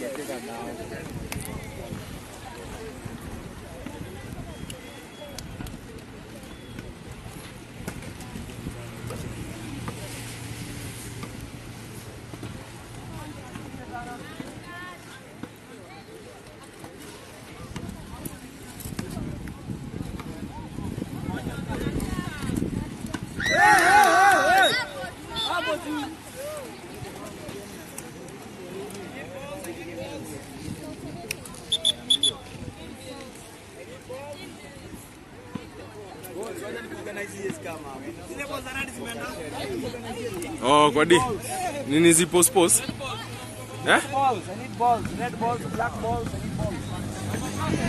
Oh, kwa di. Nini zipo sports? Eh? Balls, I need balls, red balls, black balls, I need balls.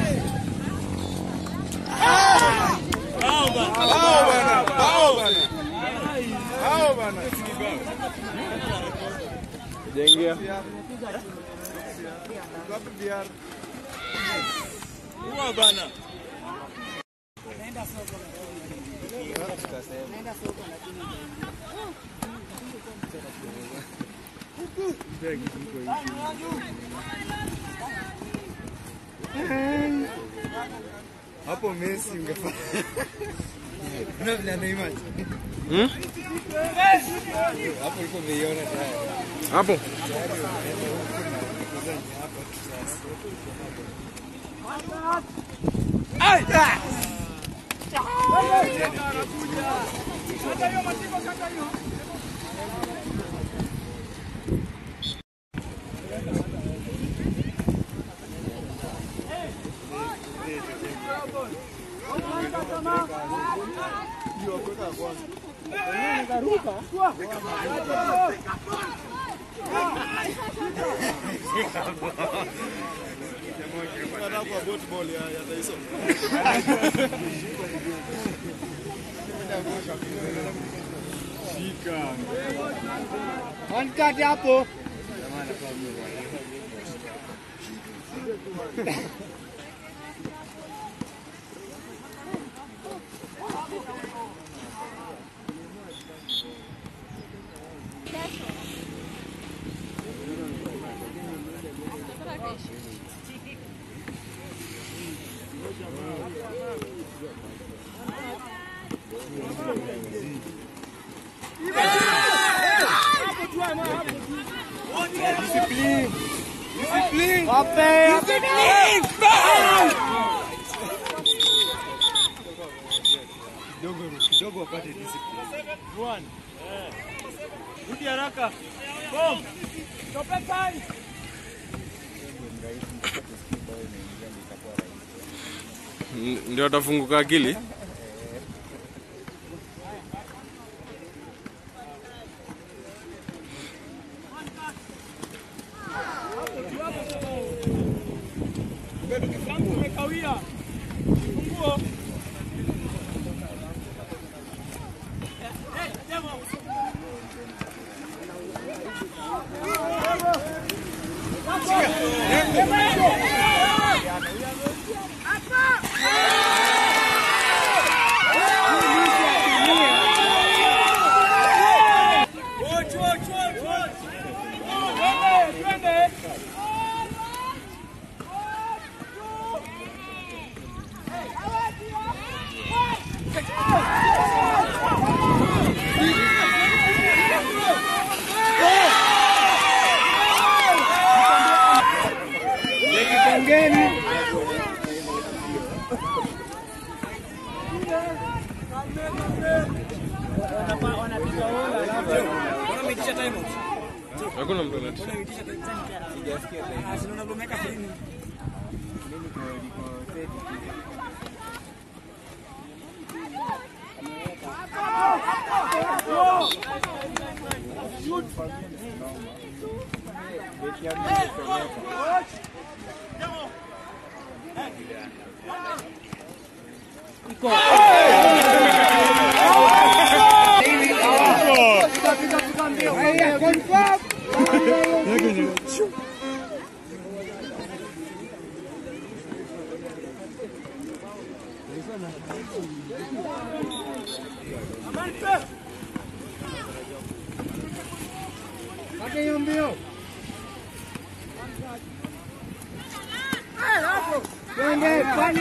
Jengia. Hapo Messi ungefanya. Una vile anaimaji. Hmm? Hapo ulikuwa umeiona tayari. Hapo. One cut hapo. Wape, Kidogo wapate discipline. rudi haraka. Boom. Tope time. N- Ndio atafunguka akili. Frank umekawia. Funguo. Twende, twende. Pengeni. Hakuna mtu anati. Haya, confirm. Kate hiyo mbio. Twende kwani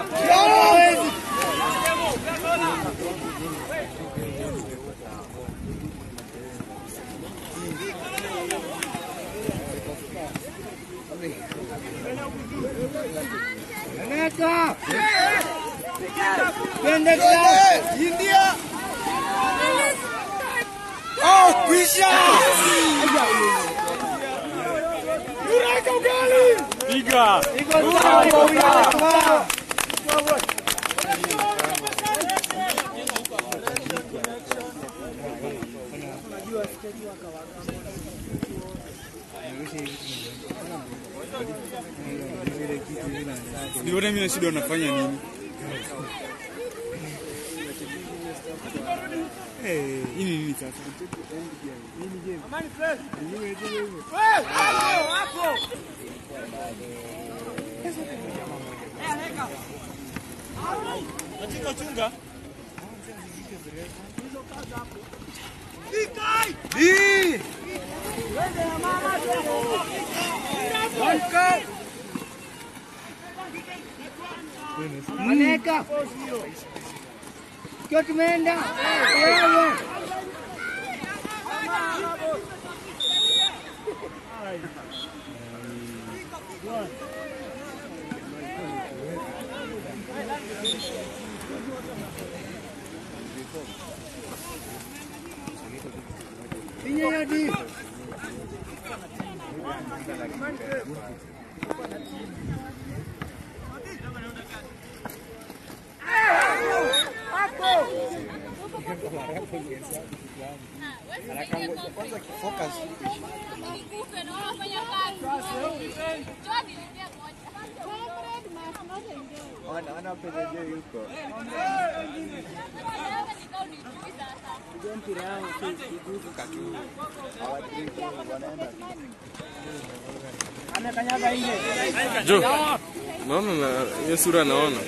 Neka. Twende club. India. Oh, kwisha. Piga. Iko sawa. Nione mimi na shida unafanya nini? Eh, hii ni nini sasa? Hii. Aneka. Kio tumeenda. Wewe. Pinye hadi. Nikufe na wafanya kazi. Njoo niongee moja. Ana ana pendejo yuko. Nataka nikao nijui sasa. Amekanyaga nje. Jo. Naona na hiyo sura naona.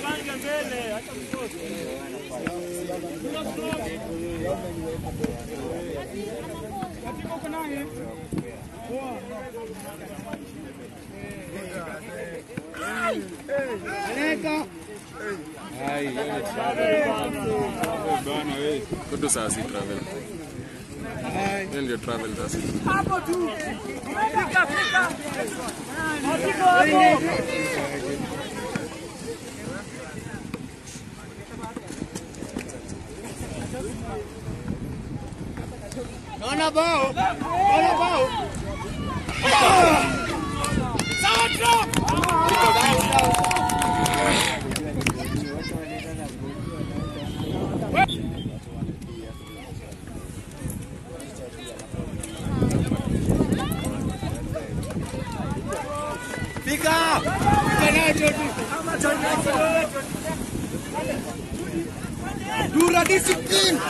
Aneka. Hai, yeye travel. Bana wewe. Kudu saa si travel. Hiyo ndio travel sasa. Naona bao. Naona bao. Fika. Fika nacho tu. Dura discipline.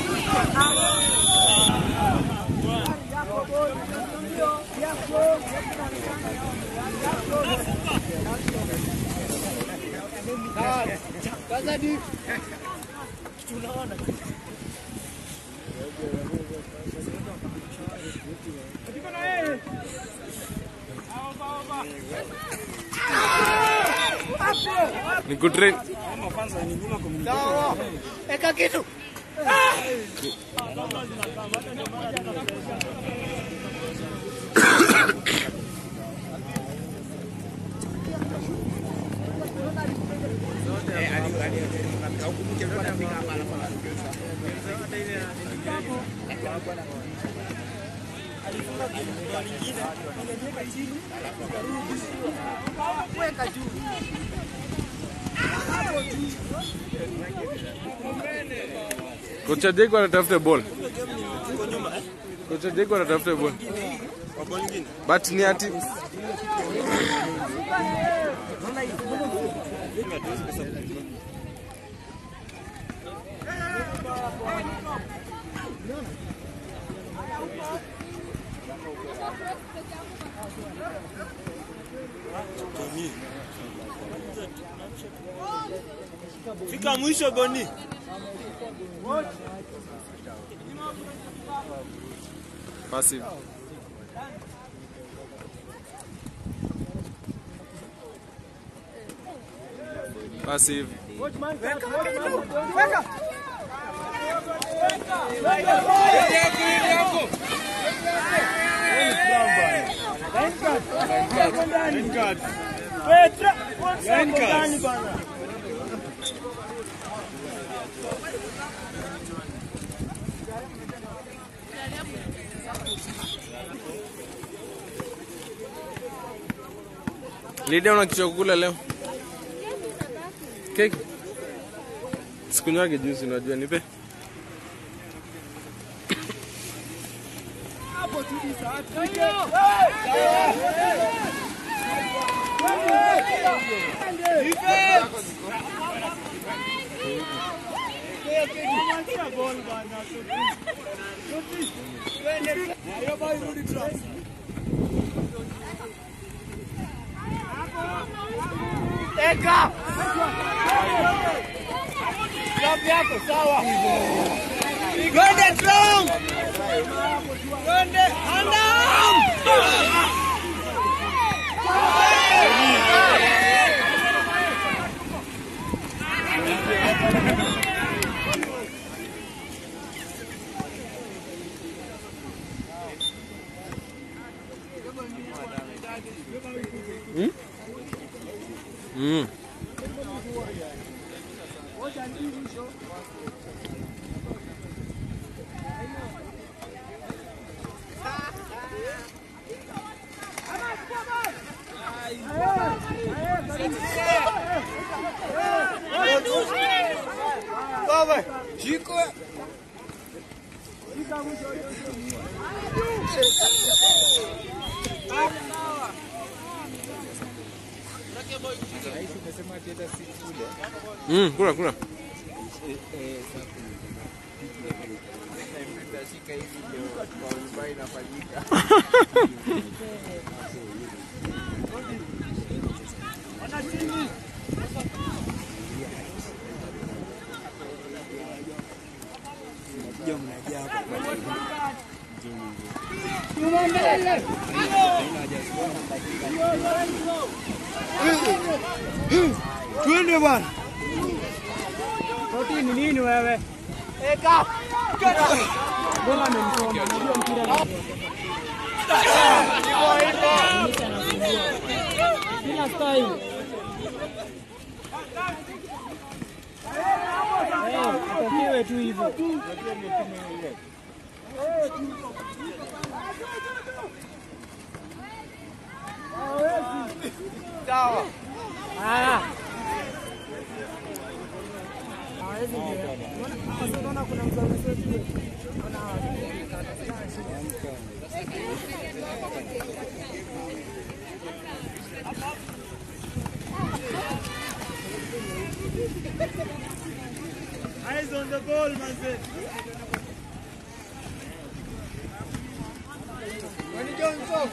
Kaza di. Ni kutrain. Sawa. Eka kitu. Kocha Diego anatafuta ball. Kocha Diego anatafuta ball. But ni ati Fika mwisho Boni. passive. Basi hivi. Petra, kwanza hapo ndani bana. Lidia una kichwa kukula leo? Keki? Sikunywage juice unajua nipe. Twende strong. Twende andam. Mm. Jiko. Mm, kula kula. Twende bwana. Roti ni nini wewe? Eka. Mbona amemsoma? Unajua mpira ni Bila style. Eh, atakiwe tu hivyo. Sawa. Ah. Eyes on the ball, man. Wani Johnson.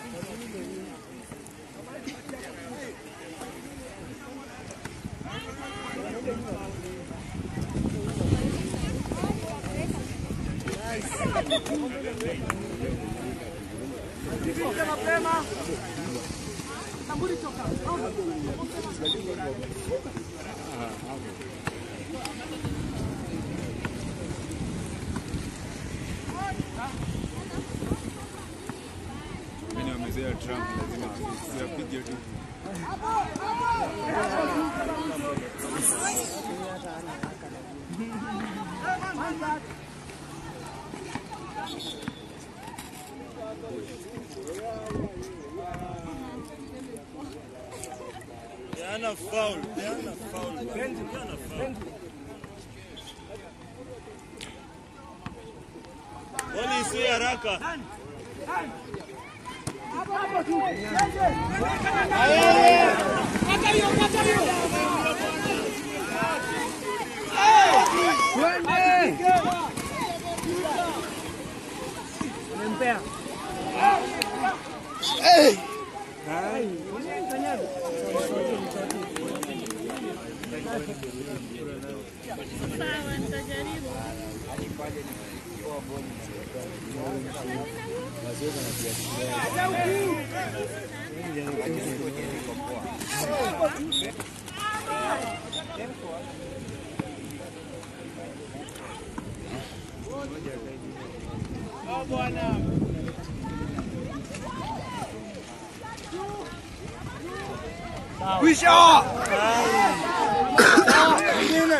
Mimi wamezea Trump lazima siapige tu. Diana foul. Diana foul. Diana foul. Boli isiwe haraka. Sawa, nitajaribu. Kwisha. Nyingine.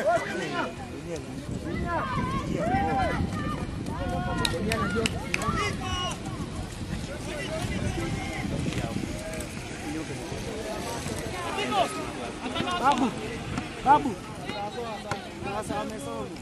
Babu. Babu. Sasa wamesoma.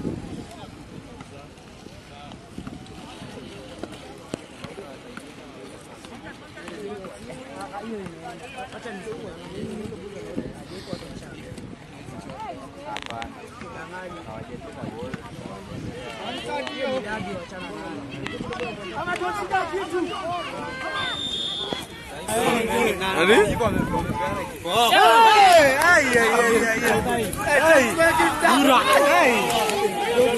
Nani? Hey, ay, ay, ay, ay, ay. Hey, Dura. Hey.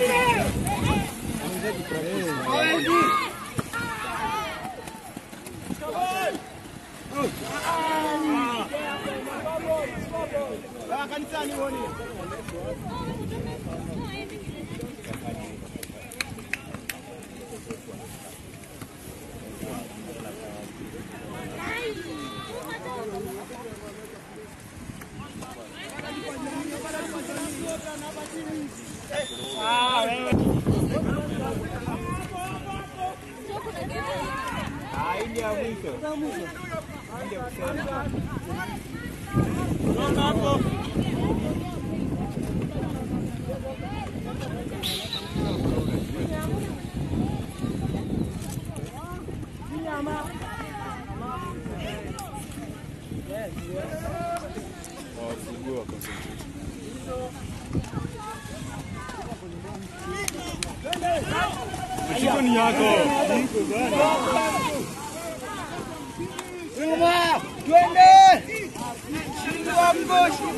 Wafungue wa concentrate. Mshiko ni yako. Nyuma. Twende. Shindwa mgoshi.